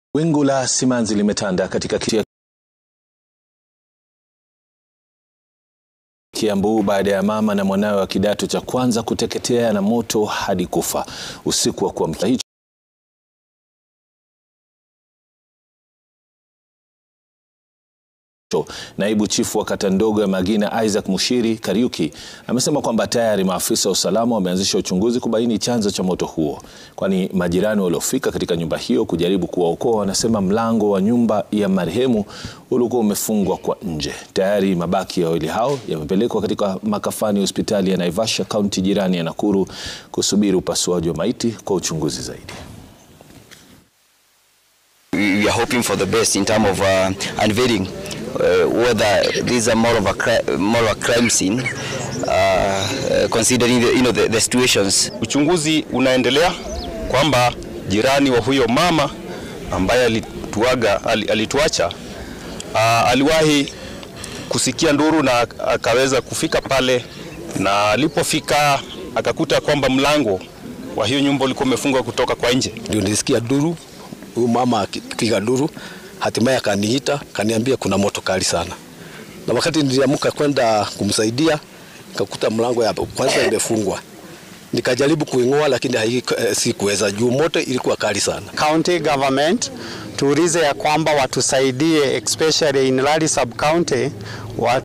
Wingu la simanzi limetanda katika kiti Kiambu baada ya mama na mwanawe wa kidato cha kwanza kuteketea na moto hadi kufa usiku wa kuamkia hicho Naibu chifu wa kata ndogo ya Magina Isaac Mushiri Kariuki amesema kwamba tayari maafisa wa usalama wameanzisha uchunguzi kubaini chanzo cha moto huo, kwani majirani waliofika katika nyumba hiyo kujaribu kuwaokoa wanasema mlango wa nyumba ya marehemu ulikuwa umefungwa kwa nje. Tayari mabaki ya wawili hao yamepelekwa katika makafani hospitali ya Naivasha kaunti jirani ya Nakuru kusubiri upasuaji wa maiti kwa uchunguzi zaidi. we are hoping for the best in terms of uh, unveiling uh, whether this is a more of a cri more of a crime scene uh, uh, considering the, you know, the, the situations. Uchunguzi unaendelea kwamba jirani wa huyo mama ambaye alituaga alituacha uh, aliwahi kusikia nduru na akaweza kufika pale, na alipofika akakuta kwamba mlango wa hiyo nyumba ulikuwa umefungwa kutoka kwa nje. Ndio nilisikia duru, huyu mama akipiga duru, hatimaye akaniita kaniambia kuna moto kali sana, na wakati niliamka kwenda kumsaidia nikakuta mlango ya kwanza imefungwa. Nikajaribu kuing'oa lakini hai- eh, sikuweza juu moto ilikuwa kali sana. county government tuulize ya kwamba watusaidie especially in Rari sub county wa